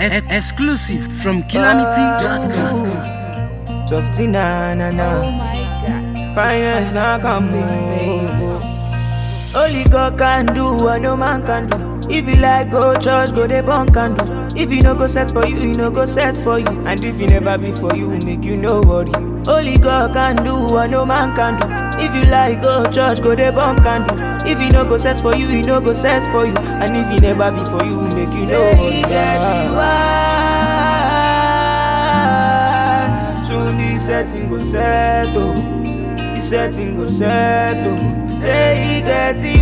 E- exclusive from Calamity.com. Softy na na Oh na, my god. finance na come Only God can do what no man can do. If you like go church, go dey burn candle. If you no go set for you, you no go set for you. And if you never be for you, make you no worry. Only God can do what no man can do. If you like go church, go dey burn candle. If you no go set for you, you no go set for you. And if you never be for you, make you no worry. Soon the setting go set oh. The setting go set oh. Say he get it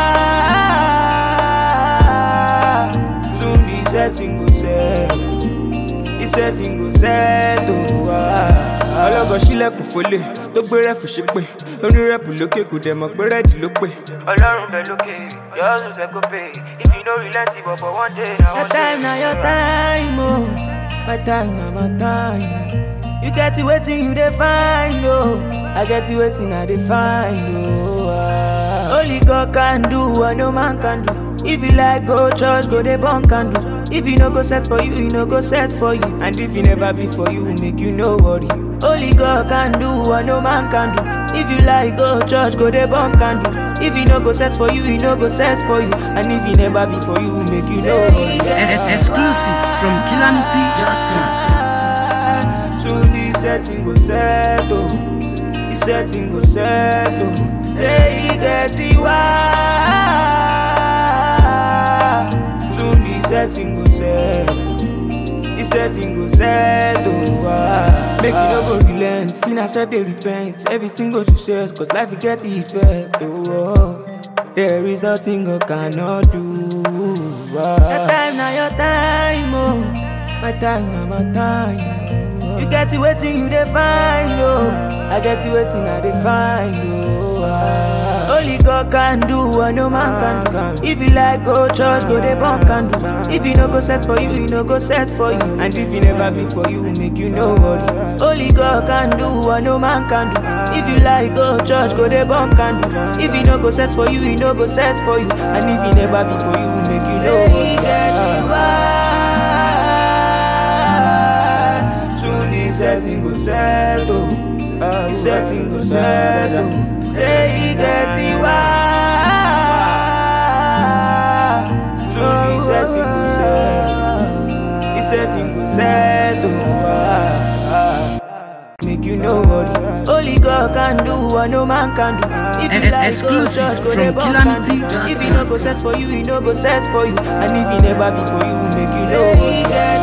why. Soon the setting go set. The setting go set oh. ah. ọlọ́gọ̀ sílẹ̀kùn fọlẹ̀ tó gbé rẹ́fù ṣépè onírẹ́pù lókè kò dẹ̀ mọ̀ pé rẹ́ẹ̀dì ló pè. ọlọ́run bẹ lókè yọ̀ọ́sùn sẹ́kọ̀ pé if you no relent but for one day na one day. your time na your time oh. my time na my time. You get it waiting, you dey find oh. I get it waiting, I dey find oh. ah. Only God can do what no man can do. If you like go church, go dey burn candle. If you no go set for you, you no go set for you. And if you never be for you, make you no worry. Only God can do what no man can do. If you like go church, go dey burn candle. If you no go set for you, you no go set for you. And if you never be for you, make you no worry. E- exclusive from Calamity.com. Soon the setting go set oh. The setting go set oh. Say he get it why. Soon the setting go set. The setting go set oh. ah. Make you no go relent. Sin accept they repent. Everything goes to set. Cause life will get the effect oh. oh. There is nothing God cannot do. Ah. Your time now, your time, oh. My time now, my time. oh. You get it waiting, you dey find, oh. I get it waiting, I dey find, oh. ah. Only God can do what no man can do. If you like go church, go dey burn candle. If you no go set for you, you no go set for you. And if you never be for you, make you no worry. Only God can do what no man can do. If you like go church, go dey burn candle. If you no go set for you, you no go set for you. And if you never be for you, make you no worry. Soon the setting go set oh. The setting go set oh. Say he get it why. Soon the setting go set. The setting go set oh. ah, ah. Make you no worry. Only God can do what no man can do. If you E- like exclusive go church, go from dey burn candle. Calamity.com. If you no go set for you, he no go set for you. And if he never be for you, make you no worry.